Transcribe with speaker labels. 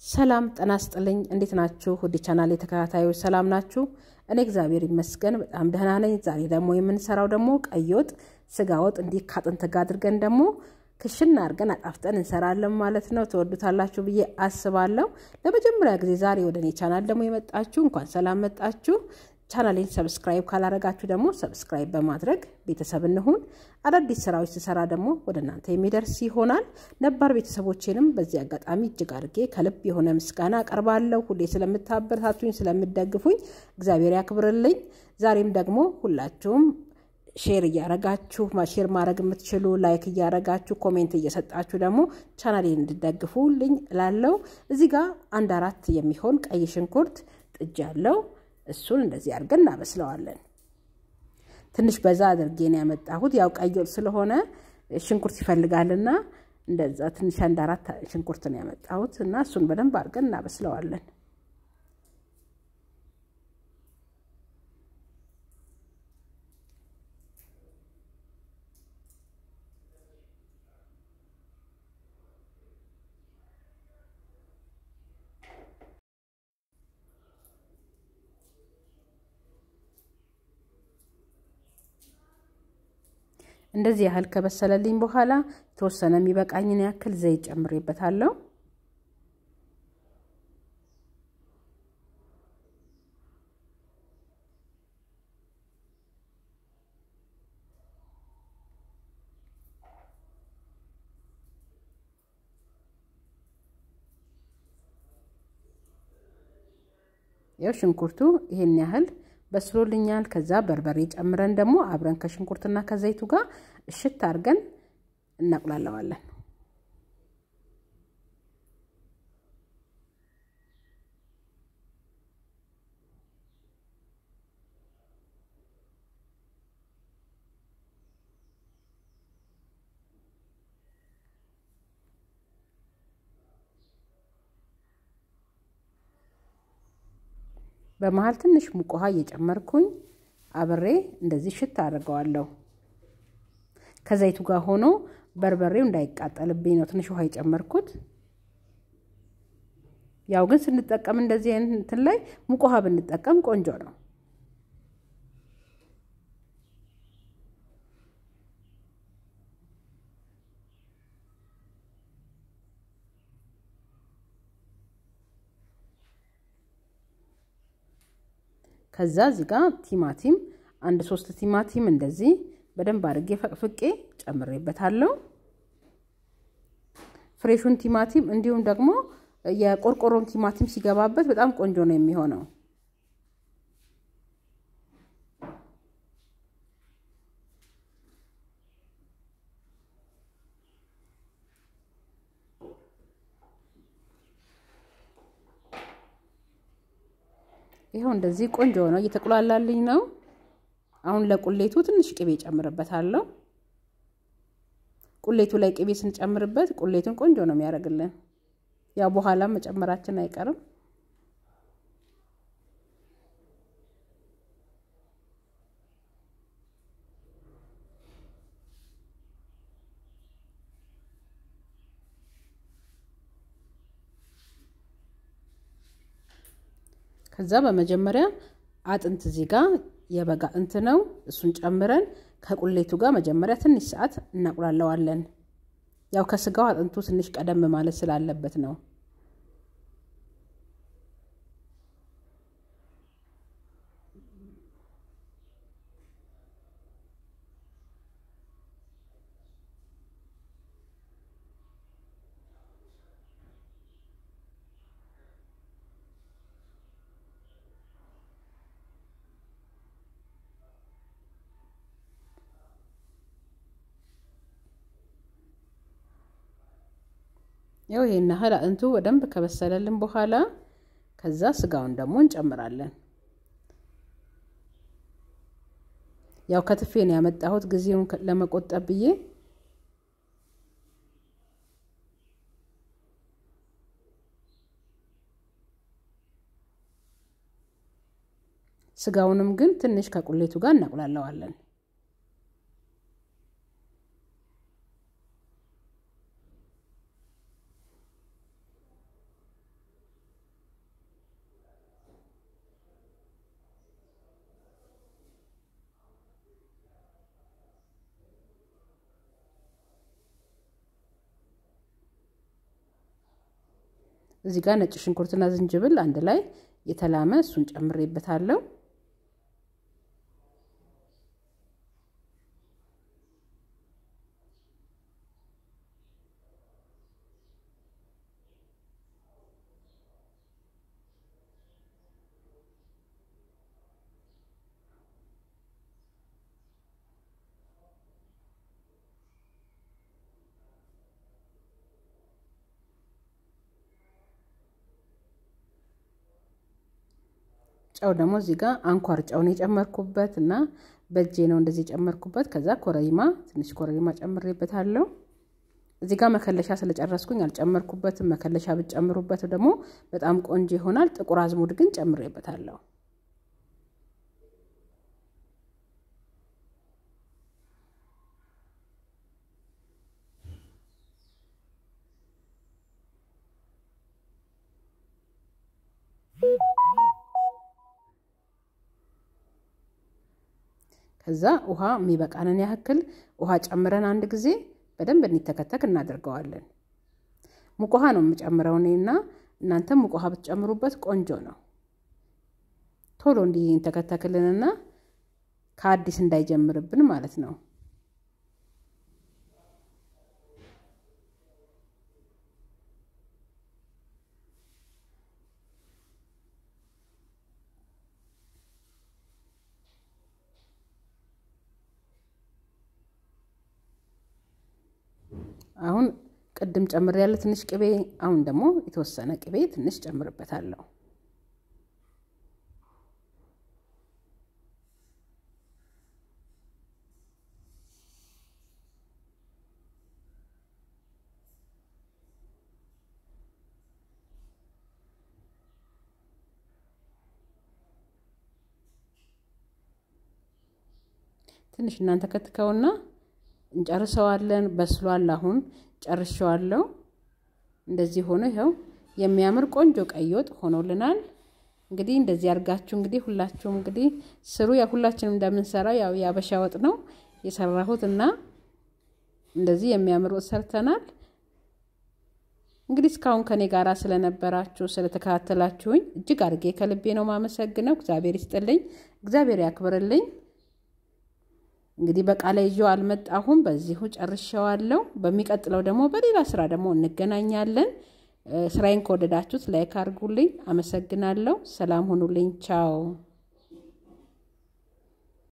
Speaker 1: ሰላም ጤና ይስጥልኝ። እንዴት ናችሁ? ውድ ቻናል የተከታታዮች ሰላም ናችሁ? እኔ እግዚአብሔር ይመስገን በጣም ደህና ነኝ። ዛሬ ደግሞ የምንሰራው ደግሞ ቀይ ወጥ፣ ስጋ ወጥ እንዲህ ካጥንት ጋር አድርገን ደግሞ ክሽና አድርገን አጣፍጠን እንሰራለን ማለት ነው። ትወዱታላችሁ ብዬ አስባለሁ። ለመጀመሪያ ጊዜ ዛሬ ወደ እኔ ቻናል ደግሞ የመጣችሁ እንኳን ሰላም መጣችሁ። ቻናሌን ሰብስክራይብ ካላረጋችሁ ደግሞ ሰብስክራይብ በማድረግ ቤተሰብ እንሁን። አዳዲስ ስራዎች ስሰራ ደግሞ ወደ እናንተ የሚደርስ ይሆናል። ነባር ቤተሰቦቼንም በዚህ አጋጣሚ እጅግ አድርጌ ከልብ የሆነ ምስጋና አቀርባለሁ። ሁሌ ስለምታበረታቱኝ፣ ስለምደግፉኝ እግዚአብሔር ያክብርልኝ። ዛሬም ደግሞ ሁላችሁም ሼር እያረጋችሁ ሼር ማድረግ የምትችሉ ላይክ እያረጋችሁ ኮሜንት እየሰጣችሁ ደግሞ ቻናሌን እንድደግፉልኝ እላለሁ። እዚህ ጋር አንድ አራት የሚሆን ቀይ ሽንኩርት ጥጅ ያለው እሱን እንደዚህ አድርገን እናበስለዋለን። ትንሽ በዛ አድርጌ ነው ያመጣሁት። ያው ቀይ ወጥ ስለሆነ ሽንኩርት ይፈልጋልና እንደዛ ትንሽ አንድ አራት ሽንኩርት ነው ያመጣሁት እና እሱን በደንብ አድርገን እናበስለዋለን። እንደዚህ ያህል ከበሰለልኝ በኋላ የተወሰነ የሚበቃኝን ያክል ዘይት ጨምሬበታለሁ። ያው ሽንኩርቱ ይሄን ያህል በስሎልኛል። ከዛ በርበሬ ጨምረን ደግሞ አብረን ከሽንኩርትና ከዘይቱ ጋር እሽት አድርገን እናቁላለዋለን። በመሀል ትንሽ ሙቅ ውሃ እየጨመርኩኝ አብሬ እንደዚህ ሽት አድርገዋለሁ። ከዘይቱ ጋር ሆኖ በርበሬው እንዳይቃጠልብኝ ነው ትንሽ ውሃ የጨመርኩት። ያው ግን ስንጠቀም እንደዚህ አይነት እንትን ላይ ሙቅ ውሃ ብንጠቀም ቆንጆ ነው። ከዛ እዚህ ጋር ቲማቲም አንድ ሶስት ቲማቲም እንደዚህ በደንብ አድርጌ ፈቅፍቄ ጨምሬበታለሁ። ፍሬሹን ቲማቲም እንዲሁም ደግሞ የቆርቆሮን ቲማቲም ሲገባበት በጣም ቆንጆ ነው የሚሆነው። ይኸው እንደዚህ ቆንጆ ነው፣ እየተቁላላልኝ ነው። አሁን ለቁሌቱ ትንሽ ቅቤ ጨምርበታለሁ። ቁሌቱ ላይ ቅቤ ስንጨምርበት ቁሌቱን ቆንጆ ነው የሚያደርግልን። ያው በኋላም መጨመራችን አይቀርም። ከዛ በመጀመሪያ አጥንት እዚህ ጋር የበግ አጥንት ነው። እሱን ጨምረን ከቁሌቱ ጋር መጀመሪያ ትንሽ ሰዓት እናቁላለዋለን። ያው ከስጋው አጥንቱ ትንሽ ቀደም ማለት ስላለበት ነው። ያው ይሄን ያህል አጥንቱ በደንብ ከበሰለልን በኋላ ከዛ ስጋውን ደግሞ እንጨምራለን። ያው ከትፌ ነው ያመጣሁት ጊዜውን ለመቆጠብ ብዬ። ስጋውንም ግን ትንሽ ከቁሌቱ ጋር እናቁላለዋለን። እዚህ ጋር ነጭ ሽንኩርትና ዝንጅብል አንድ ላይ የተላመ እሱን ጨምሬበታለሁ። ጨው ደግሞ እዚህ ጋር አንኳር ጨውን የጨመርኩበት እና በእጄ ነው እንደዚህ የጨመርኩበት። ከዛ ኮረሪማ ትንሽ ኮረሪማ ጨምሬበታለሁ። እዚህ ጋር መከለሻ ስለጨረስኩኝ አልጨመርኩበትም። መከለሻ ብትጨምሩበት ደግሞ በጣም ቆንጆ ይሆናል። ጥቁር አዝሙድ ግን ጨምሬበታለሁ። ከዛ ውሃ የሚበቃንን ያክል ውሃ ጨምረን አንድ ጊዜ በደንብ እንዲተከተክ እናደርገዋለን። ሙቅ ውሃ ነው የምጨምረው እኔና እናንተም ሙቅ ውሃ ብትጨምሩበት ቆንጆ ነው። ቶሎ እንዲንተከተክልንና ከአዲስ እንዳይጀምርብን ማለት ነው። አሁን ቅድም ጨምር ያለ ትንሽ ቅቤ፣ አሁን ደግሞ የተወሰነ ቅቤ ትንሽ ጨምርበታለሁ። ትንሽ እናንተ ከትከውና እንጨርሰዋለን። በስሏል። አሁን ጨርሸዋለሁ። እንደዚህ ሆኖ ይኸው የሚያምር ቆንጆ ቀይ ወጥ ሆኖልናል። እንግዲህ እንደዚህ አድርጋችሁ እንግዲህ ሁላችሁም እንግዲህ ስሩ። ያው ሁላችንም እንደምንሰራው ያው የአበሻ ወጥ ነው የሰራሁት እና እንደዚህ የሚያምር ወጥ ሰርተናል። እንግዲህ እስካሁን ከኔ ጋር ስለነበራችሁ ስለተከታተላችሁኝ እጅግ አድርጌ ከልቤ ነው ማመሰግነው። እግዚአብሔር ይስጥልኝ፣ እግዚአብሔር ያክብርልኝ። እንግዲህ በቃለ ይዤው አልመጣሁም። በዚሁ ጨርሼዋለሁ። በሚቀጥለው ደግሞ በሌላ ስራ ደግሞ እንገናኛለን። ስራዬን ከወደዳችሁት ላይክ አድርጉልኝ። አመሰግናለሁ። ሰላም ሁኑልኝ። ቻው